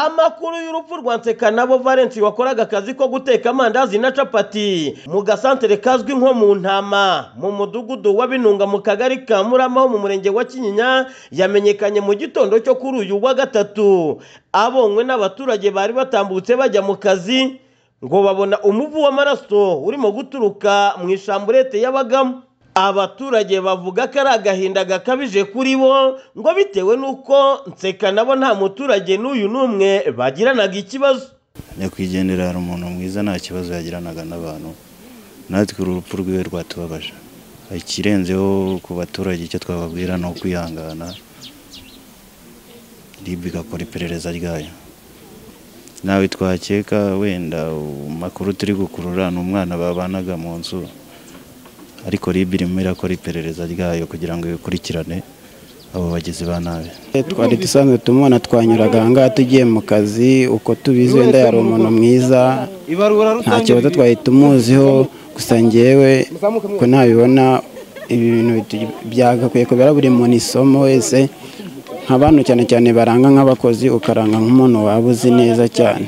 amakuru y'urupfu rwa Nsekanabo Valens wakoraga akazi ko guteka amandazi na capati mu gasantere kazwi nko mu ntama mu mudugudu w'abinunga mu kagari ka murama ho mu murenge wa kinyinya yamenyekanye mu gitondo cyo kuri uyu wa gatatu abonywe n'abaturage bari batambutse bajya mu kazi ngo babona umuvu w'amaraso urimo guturuka mu ishamburete y'abagamo abaturage bavuga ko ari agahinda gakabije kuri bo ngo bitewe n'uko nseka nabo nta muturage n'uyu n'umwe bagiranaga ikibazo nyakwigendera hari umuntu mwiza nta kibazo yagiranaga n'abantu natwe urupfu rwiwe rwatubabaje ikirenzeho ku baturage icyo twababwira ni ukwihangana rib igakora iperereza ryayo nawe twakeka wenda amakuru turi gukurura ni umwana babanaga mu nzu ariko rib irimo irakora iperereza ryayo kugira ngo ikurikirane abo bagizi ba nabi twari dusanzwe tumubona twanyuraga aha ngaha tugiye mu kazi uko tubizi wenda yari umuntu mwiza nta kibazo twari tumuziho gusa ngewe ko ntabibona ibi bintu byagakwiye kubera buri muntu isomo wese nka bantu cyane cyane baranga nk'abakozi ukaranga nk'umuntu waba uzi neza cyane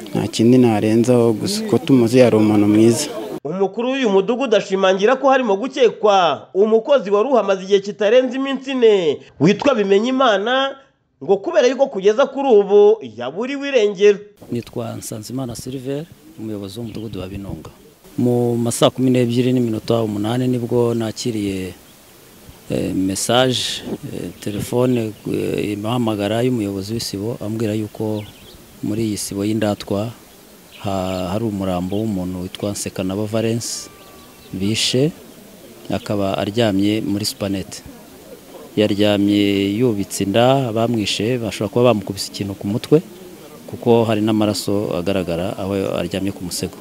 nta kindi narenzaho gusa uko tumuzi yari umuntu mwiza umukuru w'uyu mudugudu ashimangira ko harimo gukekwa umukozi wari uhamaze igihe kitarenze iminsi ine witwa bimenyimana ngo kubera yuko kugeza kuri ubu yaburiwe irengero nitwa nsanzimana silver umuyobozi w'umudugudu wa binunga mu ma saa kumi n'ebyiri n'iminota umunani nibwo nakiriye mesaje telefone imuhamagara y'umuyobozi w'isibo ambwira yuko muri iyi sibo y'indatwa hari umurambo w'umuntu witwa Nsekanabo Valens bishe akaba aryamye muri supanete yaryamye yubitse inda bamwishe bashobora kuba bamukubise ikintu ku mutwe kuko hari n'amaraso agaragara aho aryamye ku musego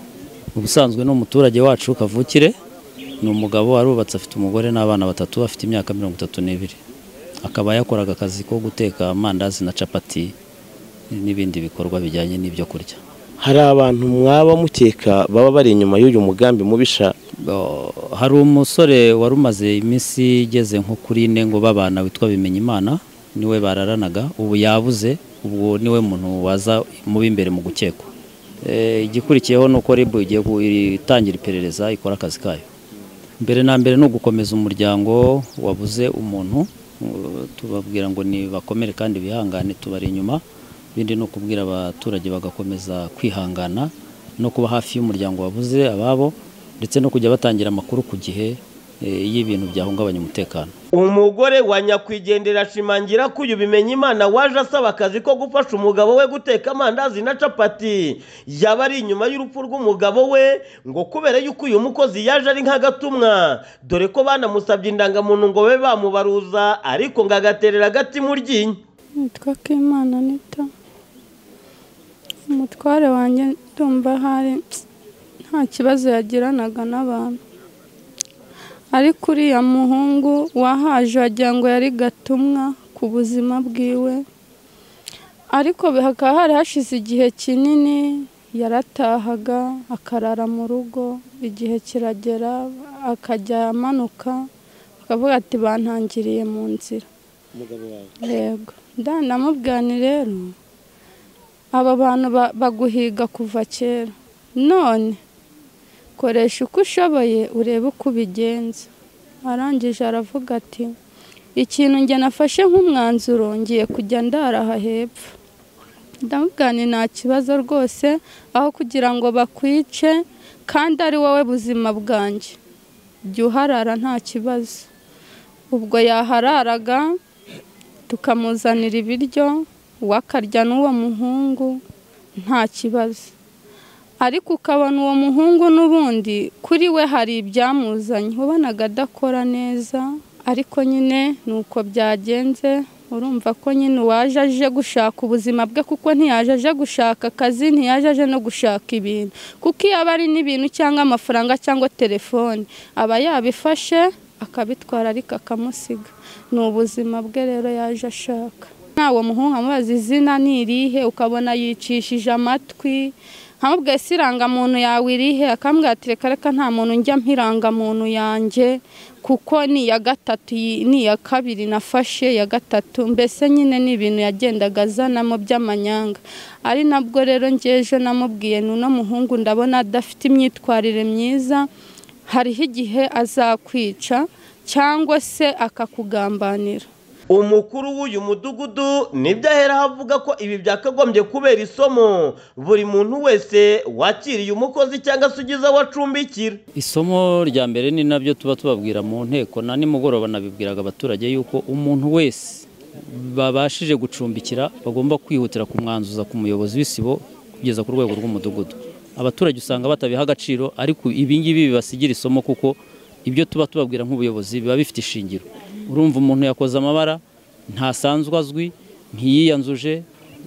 ubusanzwe ni umuturage wacu kavukire ni umugabo arubatse afite umugore n'abana batatu afite imyaka mirongo itatu n'ibiri akaba yakoraga akazi ko guteka amandazi na capati n'ibindi bikorwa bijyanye n'ibyo kurya hari abantu mwaba mukeka baba bari inyuma y'uyu mugambi mubisha hari umusore wari umaze iminsi igeze nko kuri ine ngo babana witwa bimenyimana niwe bararanaga ubu yabuze ubwo niwe muntu waza mubi imbere mu gukekwa igikurikiyeho ni uko ribu igiye itangira iperereza ikora akazi kayo mbere na mbere ni ugukomeza umuryango wabuze umuntu tubabwira ngo nibakomere kandi bihangane tubari inyuma ibindi ni ukubwira abaturage bagakomeza kwihangana no kuba hafi y'umuryango wabuze ababo ndetse no kujya batangira amakuru ku gihe iyo ibintu byahungabanya umutekano umugore wa nyakwigendera ashimangira ko uyu bimenya imana waje asaba akazi ko gufasha umugabo we guteka amandazi na capati yaba ari inyuma y'urupfu rw'umugabo we ngo kubera yuko uyu mukozi yaje ari nk'agatumwa dore ko banamusabye indangamuntu ngo babe bamubaruza ariko ngo agaterera agati mu ryinyo nitwa k'imana nito umutware wanjye ndumva hari nta kibazo yagiranaga n'abantu ariko uriya muhungu wahaje wagira ngo yari gatumwa ku buzima bwiwe ariko hakaba hari hashize igihe kinini yaratahaga akarara mu rugo igihe kiragera akajya amanuka akavuga ati bantangiriye mu nzira yego ndamubwirane rero aba bantu baguhiga kuva kera none koresha uko ushoboye urebe uko ubigenza arangije aravuga ati ikintu njye nafashe nk'umwanzuro ngiye kujya ndaraha hepfo ndamubwirane nta kibazo rwose aho kugira ngo bakwice kandi ari wowe buzima bwanjye jya uharara nta kibazo ubwo yahararaga tukamuzanira ibiryo we akarya n'uwo muhungu nta kibazo ariko ukabona uwo muhungu n'ubundi kuri we hari ibyamuzanye ubonaga adakora neza ariko nyine ni uko byagenze urumva ko nyine uwaje aje gushaka ubuzima bwe kuko ntiyaje aje gushaka akazi ntiyaje aje no gushaka ibintu kuko iyo aba ari n'ibintu cyangwa amafaranga cyangwa telefoni aba yabifashe akabitwara ariko akamusiga ni ubuzima bwe rero yaje ashaka ntawe muhungu amubaza izina ni irihe ukabona yicishije amatwi nkamubwiye si irangamuntu yawe irihe akambwira ati reka reka nta muntu njya mp'irangamuntu yanjye kuko ni iya gatatu iyi ni iya kabiri nafashe iya gatatu mbese nyine ni ibintu yagendaga azanamo by'amanyanga ari nabwo rero ngeje namubwiye n'uno muhungu ndabona adafite imyitwarire myiza hariho igihe azakwica cyangwa se akakugambanira umukuru w'uyu mudugudu nibyo aheraho avuga ko ibi byakagombye kubera isomo buri muntu wese wakiriye umukozi cyangwa se ugize aho acumbikira isomo rya mbere ni nabyo tuba tubabwira mu nteko na nimugoroba nabibwiraga abaturage yuko umuntu wese babashije gucumbikira bagomba kwihutira kumwanzuza ku muyobozi w'isibo kugeza ku rwego rw'umudugudu abaturage usanga batabiha agaciro ariko ibingibi bibasigira isomo kuko ibyo tuba tubabwira nk'ubuyobozi biba bifite ishingiro urumva umuntu yakoze amabara ntasanzwe azwi ntiyiyanzuje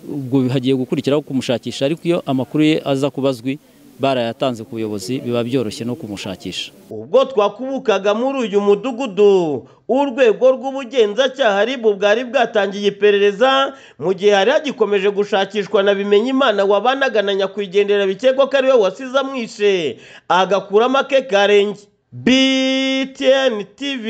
ubwo hagiye gukurikiraho kumushakisha ariko iyo amakuru ye aza kuba azwi barayatanze ku buyobozi biba byoroshye no kumushakisha ubwo twakubukaga muri uyu mudugudu urwego rw'ubugenzacyaha rib bwari bwatangiye iperereza mu gihe hari hagikomeje gushakishwa na bimenyimana wabanaga na nyakwigendera bikekwa ko ari we wasize amwishe agakuramo ake karenge btn tv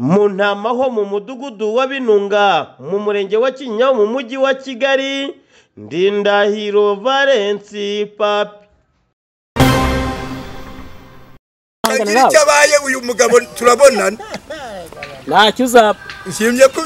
mu ntama ho mu mudugudu wa binunga mu murenge wa kinyinya mu mujyi wa kigali ndindahiro valensi papi icyo cyabaye uyu mugabo turabonana ntacyo uzaba nshimye ko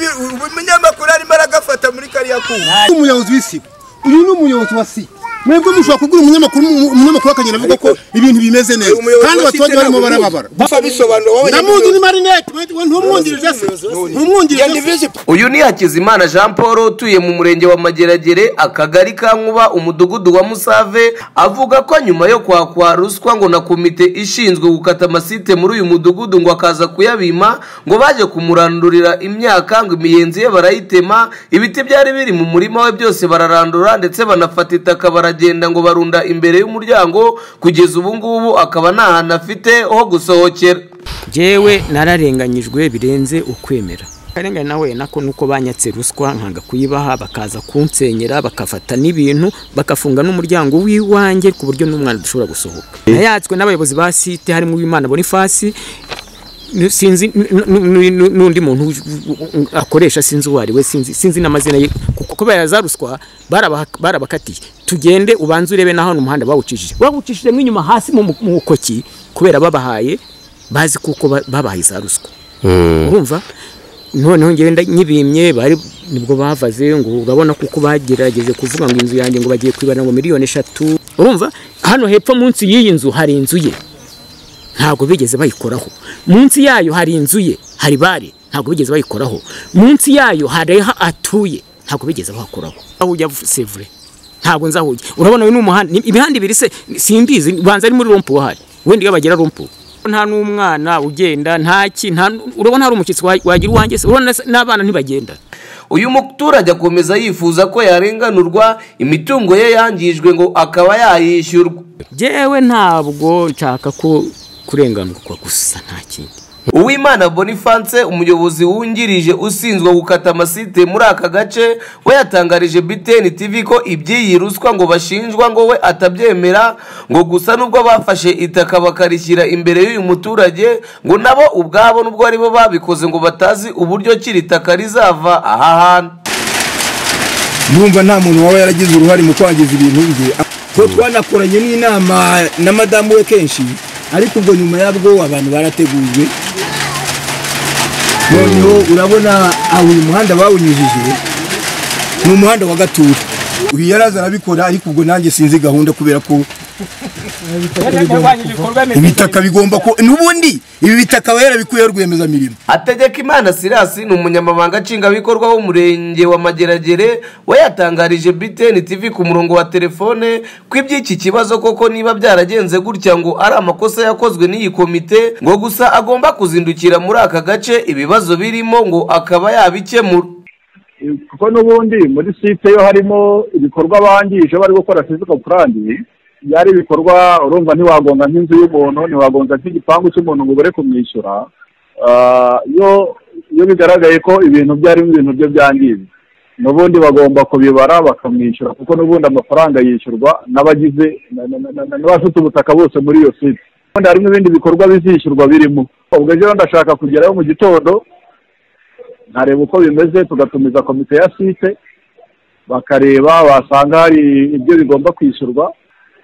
umunyamakuru arimo aragafata muri kariya kuma umuyobozi w'isibo uyu ni umuyobozi wa si mwebwe mushobora kugura umunyamakuru umunyamakuru akagenda avuga ko ibintu bimeze neza kandi abaturage barimo barababara gusa bisobanura wowe ndamuzi ni marinete ntumwungirije se ntumwungirije se uyu ni hakizimana jean paul utuye mu murenge wa mageragere akagari ka nkuba umudugudu wa musave avuga ko nyuma yo kwakwa ruswa ngo na komite ishinzwe gukata amasite muri uyu mudugudu ngo akaza kuyabima ngo baje kumurandurira imyaka ngo imiyenzi ye barayitema ibiti byari biri mu murima we byose bararandura ndetse banafata itaka baragenda ngo barunda imbere y'umuryango kugeza ubu ngubu akaba nta hantu afite ho gusohokera njyewe nararenganyijwe birenze ukwemera akarengane nawe nako nuko banyatse ruswa nkanga kuyibaha bakaza kunsenyera bakafata n'ibintu bagafunga n'umuryango w'iwanjye ku buryo n'umwana udashobora gusohoka nayatswe n'abayobozi ba site harimo uwimana bonifasi sinzi n'undi muntu akoresha sinzi uwo ari we sinzi n'amazina ye kubera za ruswa barabakatiye tugende ubanze urebe n'aho umuhanda bawucishije bawucishije nk'inyuma hasi mu mukoki kubera babahaye bazi kuko babahaye za ruswa urumva noneho ngenda nyibimye bari nibwo bavaze ngo urabona kuko bagerageje kuvuga ngo inzu yanjye ngo bagiye kwibana ngo miliyoni eshatu urumva hano hepfo munsi y'iyi nzu hari inzu ye ntabwo bigeze bayikoraho munsi yayo hari inzu ye hari bare ntabwo bigeze bayikoraho munsi yayo hari aho atuye ntabwo bigeze bahakoraho aho ujya sevure ntabwo nzahujya urabona uyu ni umuhanda imihanda ibiri se simbizi banza ari muri rompu wahari wenda iyo bagera rompu nta n'umwana ugenda ntaki urabona hari umushyitsi wagira uwanjye se urabona n'abana ntibagenda uyu muturage akomeza yifuza ko yarenganurwa imitungo ye yangijwe ngo akaba yayishyurwa yewe ntabwo nshaka ko kurenganurwa gusa nta kindi uwimana bonifance umuyobozi wungirije ushinzwe gukata amasite muri aka gace we yatangarije biteni tv ko iby'iyi ruswa ngo bashinjwa ngo we atabyemera ngo gusa nubwo bafashe itaka bakarishyira imbere y'uyu muturage ngo nabo ubwabo nubwo aribo babikoze ngo batazi uburyo kiri taka rizava aha hantu ndumva nta muntu waba yaragize uruhare mu kwangiza ibintu bye ko twanakoranye n'inama na madamu we kenshi ariko ubwo nyuma yabwo abantu barategujwe noneho urabona aho uyu muhanda bawunyujije ni umuhanda wa gatutu uyu yaraza arabikora ariko ubwo nanjye sinzi gahunda kubera ko ibitaka bigomba ko n'ubundi ibi bitaka aba yarabikuyeho rwiyemezamirimo hategeka imana sirasi ni umunyamabanga nshingwabikorwa w'umurenge wa mageragere we yatangarije biteni tv ku murongo wa telefone ko iby'iki kibazo koko niba byaragenze gutya ngo ari amakosa yakozwe n'iyi komite ngo gusa agomba kuzindukira muri aka gace ibibazo birimo ngo akaba yabikemura kuko n'ubundi muri site yo harimo ibikorwa bangije bari gukora fiziko purani byari ibikorwa urumva ntiwagonga nk'inzu y'umuntu ntiwagonga nk'igipangu cy'umuntu ngo ubure kumwishyura iyo bigaragaye ko ibintu byarimo ibintu byo byangiza n'ubundi bagomba kubibara bakamwishyura kuko n'ubundi amafaranga yishyurwa n'abagize na- na- na- na- n'abafite ubutaka bose muri iyo site ubundi harimo ibindi bikorwa bizishyurwa birimo ubwo rero ndashaka kugerayo mu gitondo nkareba uko bimeze tugatumiza komite ya site bakareba basanga hari ibyo bigomba kwishyurwa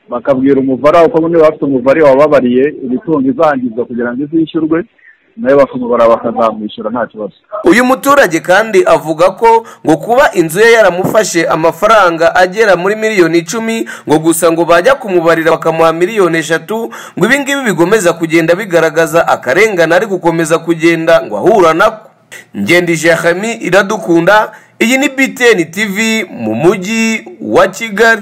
bakabwira umuvara uko niba bafite umuvare wababariye imitungo izangizwa kugira ngo izishyurwe nayo bakamubara bakazamwishyura nta kibazo uyu muturage kandi avuga ko ngo kuba inzu ye yaramufashe amafaranga agera muri miliyoni icumi ngo gusa ngo bajya kumubarira bakamuha miliyoni eshatu ngo ibi ngibi bigomeza kugenda bigaragaza akarengane ari gukomeza kugenda ngo ahura nako ngendije hami iradukunda iyi ni btn tv mu mujyi wa kigali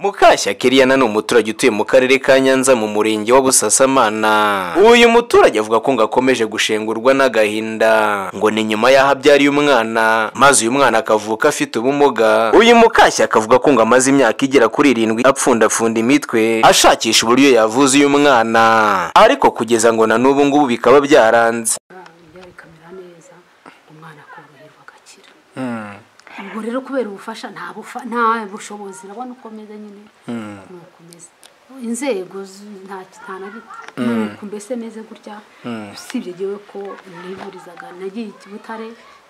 mukashya kiriyana ni umuturage utuye mu karere ka nyanza mu murenge wa busasamana uyu muturage avuga ko ngo akomeje gushengurwa n'agahinda ngo ni nyuma y'aho abyariye umwana maze uyu mwana akavuka afite ubumuga uyu mukashya akavuga ko ngo amaze imyaka igera kuri irindwi apfundapfunda imitwe ashakisha uburyo yavuza uyu mwana ariko kugeza ngo na n'ubu ngubu bikaba byaranze ubwo rero kubera ubufasha nta bufa- nta bushobozi urabona uko umeze nyine nuko umeze inzego z- nta nta na gito Mm. nuko mbese meze gutya Mm. usibye yewe ko nivurizaga nagiye i butare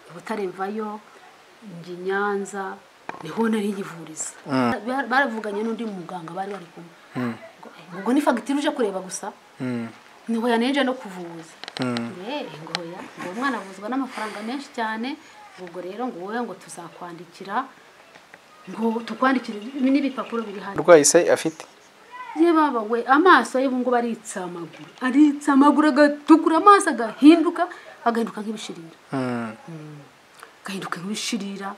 i butare mvayo njya i nyanza niho nari nkivuriza Mm. Bar- baravuganye n'undi muganga bari bari kumwe ubwo ni fagitire uje kureba gusa niho yaneje no kuvuza Eh, ngo oya, ngo umwana avuzwa n'amafaranga menshi cyane ubwo rero ngo wowe ngo tuzakwandikira ngo tukwandikire ibi ni ibipapuro biri hano urwaye se afite ye baba we amaso ye ubungubu aritsa amaguru aritsa amaguru agatukura amaso agahinduka agahinduka nk'ibishirira agahinduka nk'ibishirira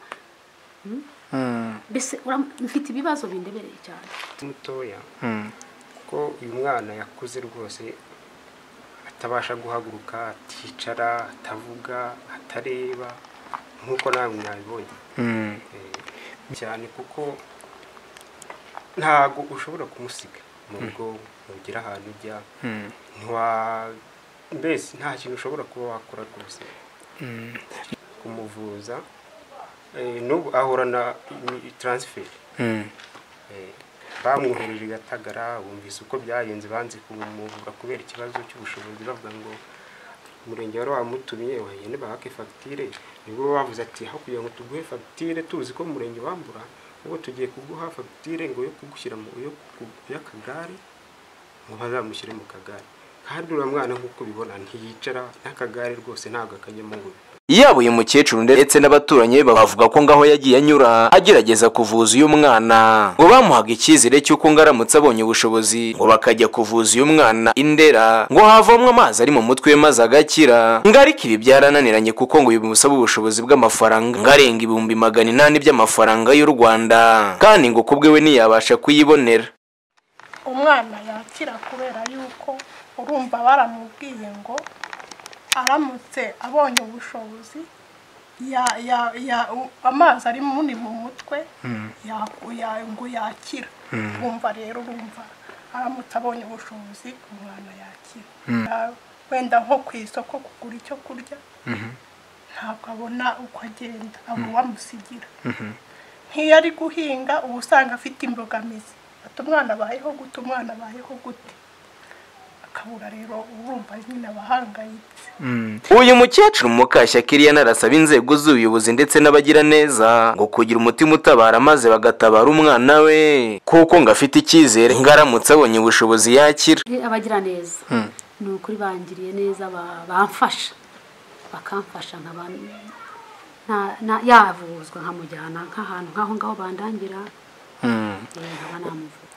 Mm. mbese uram- mfite ibibazo bindebereye cyane mutoya kuko uyu mwana yakuze rwose atabasha guhaguruka aticara atavuga atareba nk'uko nawe mwabibonye cyane kuko ntago ushobora kumusiga mu Mm. rugo ntugira ahantu ujya ntiwa- mbese nta kintu ushobora kuba wakora rwose kumuvuza eh, n'ubu ahorana imi- transfer Eh, bamwohereje i gatagara bumvise uko byagenze banze kumuvura kubera ikibazo cy'ubushobozi bavuga ngo umurenge wari wamutumiye wagende bahake fagitire nibwo bavuze ati aho kugira ngo tuguhe fagitire tuzi ko umurenge wambura ubu tugiye kuguha fagitire ngo yo kugushyira mu yo ku- y'akagare ngo bazamushyire mu kagare kandi uriya mwana nk'uko ubibona ntiyicara n'akagare rwose ntabwo akajyamo ngo yaba uyu mukecuru ndetse n'abaturanyi be bavuga ko ngaho yagiye anyura agerageza kuvuza uyu mwana ngo bamuhaga icyizere cy'uko ngo aramutse abonye ubushobozi ngo bakajya kuvuza uyu mwana indera ngo havomwe amazi ari mu mutwe we maze agakira ngo ariko ibi byarananiranye kuko ngo bimusaba ubushobozi bw'amafaranga ngo arenga ibihumbi magana inani by'amafaranga y'u rwanda kandi ngo kubwe we ntiyabasha kuyibonera umwana yakira kubera yuko urumva baramubwiye ngo aramutse abonye ubushobozi ya- ya- ya- u- amazi ari muni mu mutwe yaku- ya- ngo yakira Mm. bumva rero urumva aramutse abonye ubushobozi umwana yakira Mm. Ya- wenda nko ku isoko kugura icyo kurya Mhm. ntabwo abona uko agenda abo wamusigira Mhm. nk'iyo ari guhinga uba usanga afite imbogamizi ati umwana abayeho gute umwana abayeho gute akabura rero urumva nyine abahangayitse uyu mukecuru mukashya kiriya narasaba inzego z'ubuyobozi ndetse n'abagiraneza ngo kugira umutima utabara maze bagatabara umwana we kuko ngo afite icyizere ngo aramutse abonye ubushobozi yakira Eh, abagira neza ni ukuri bangiriye neza ba- bamfasha bakamfasha nkaba na- na- yavuzwa nkamujyana nk'ahantu nk'aho ngaho bandangira eh, nkaba namuvura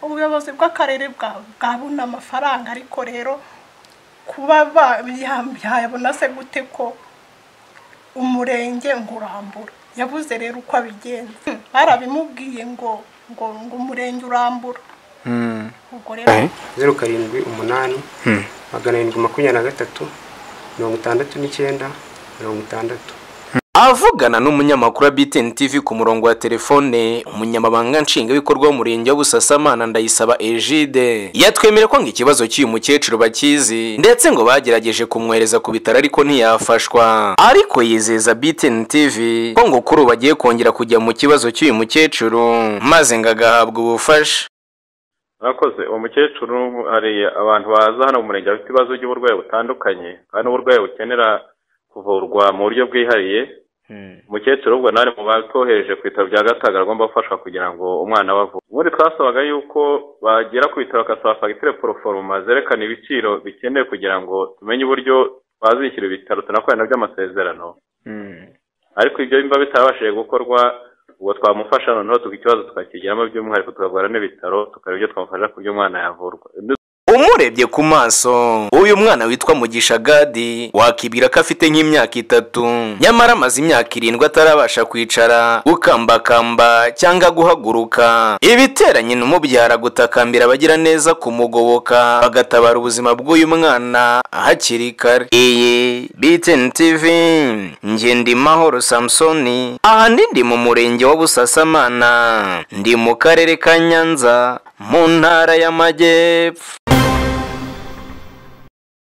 ubuyobozi bw'akarere bwa- bwabona amafaranga ariko rero kuba ba- ya- yabona se gute ko umurenge ngo urambura yabuze rero uko abigenza barabimubwiye ngo ngo ngo umurenge urambura ubwo rero zeru karindwi umunani Hmm. magana arindwi makumyabiri na gatatu mirongo itandatu n'icyenda mirongo itandatu avugana n'umunyamakuru wa BTN TV ku murongo wa telefone umunyamabanga nshingwabikorwa w'umurenge wa Busasamana ndayisaba Egide yatwemere ko ngo ikibazo cy'uyu mukecuru bakizi ndetse ngo bagerageje kumwohereza ku bitaro ariko ntiyafashwa ariko yizeza BTN TV ko ngo kuri ubu bagiye kongera kujya mu kibazo cy'uyu mukecuru maze ngo agahabwa ubufasha mwakoze uwo mukecuru hari abantu baza hano mu murenge bafite ibibazo by'uburwayi butandukanye kandi uburwayi bukenera kuvurwa mu buryo bwihariye umukecuru ubwo nari mu batohereje ku bitaro bya gataga agomba gufashwa kugira ngo umwana we avure ubundi twasabaga yuko bagera ku bitaro bagasaba fagitire poroforoma zerekana ibiciro bikenewe kugira ngo tumenye uburyo twazishyura ibitaro tunakorana by'amasezerano ariko ibyo bimba bitabashije gukorwa ubwo twamufasha noneho tuba ikibazo tukakigiramo by'umwihariko tukavura n'ibitaro tukareba ibyo twamufasha ku by'umwana yavurwa umurebye ku maso uyu mwana witwa mugisha gadi wakibwira ko afite nk'imyaka itatu nyamara amaze imyaka irindwi atarabasha kwicara gukambakamba cyangwa guhaguruka ibiteranye n'umubyara gutakambira abagiraneza kumugoboka bagatabara ubuzima bw'uyu mwana hakiri kare iyi BTN TV ngendimahoro samusoni aha ni ndi mu murenge wa busasamana ndi mu karere ka nyanza mu ntara y'amajyepfo